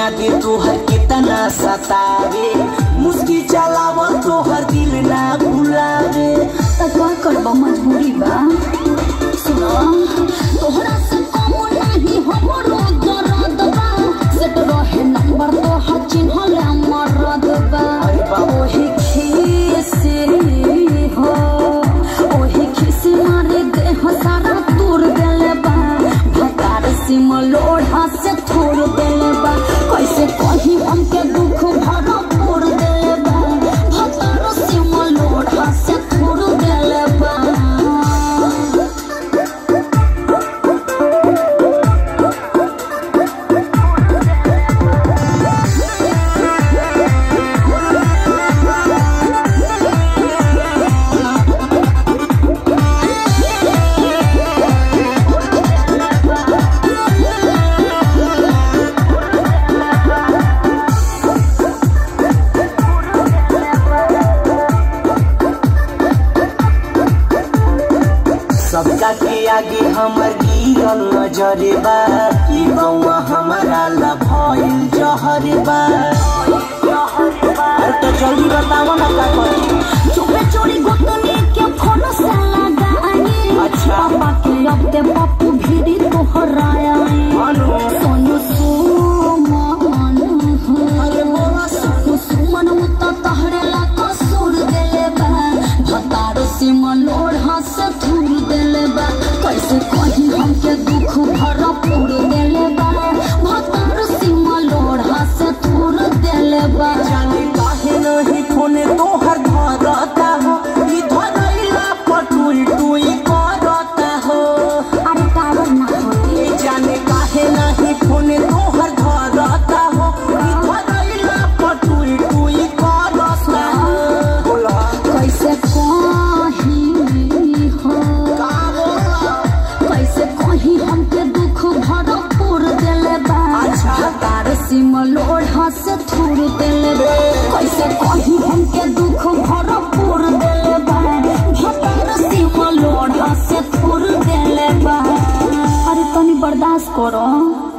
याद तोहर कितना सतावे मुस्की चलावल तोहर दिल ना भुलावे त का करबा मजबूरी बा सुनो तोहरा से कम नहीं हमरो दर्द बा सेट रहे नंबर तो हर चिन्हल मरद बा अरे बाबा। ओही खीसे हो ओही खीसे मारे देह सारा तोड़ देले बा भतार सिम लोढ़ा से थोड़ देले बा कैसे कही हमके दुख भरा फोड़ देले बा भतार सिम लोढ़ा से थोड़ देले बा सबका के आगे हमर गिरल नजरे बा ई बउआ हमारा ला भइल जहर बा अरे तो जल्दी बताओ ना का करी चुपे चोरी गोतनी के फोन से लगाई अच्छा। पापा के अब ते पप्पू भीड़ी तोहराया अनु सोनू सुमन हो सोनू सुमन उत तहरे ला कसूर देले बा भतारो सिमन लोढ़ा से थूर देले बा कैसे कही हमके दुख भरा पूर देले बा भतारो सिमन लोढ़ा से थूर देले बा जाने काहे नहीं फोने तोहर धरता हो ई धरैला पटुई टुई करता हो अरे टावर ना होती ए जाने काहे नहीं फोने तोहर धरता हो ई धरैला पटुई टुई करता हो बोला कैसे कही हो का बोला कैसे कही हमके दुख भरा पूर देले बा अच्छा। तार सिम लोढ़ा से थूर देले बा कैसे कही हमके दुख भरा पूर देले बा तार सिम लोढ़ा से थूर देले बा अरे तनी बर्दाश्त करो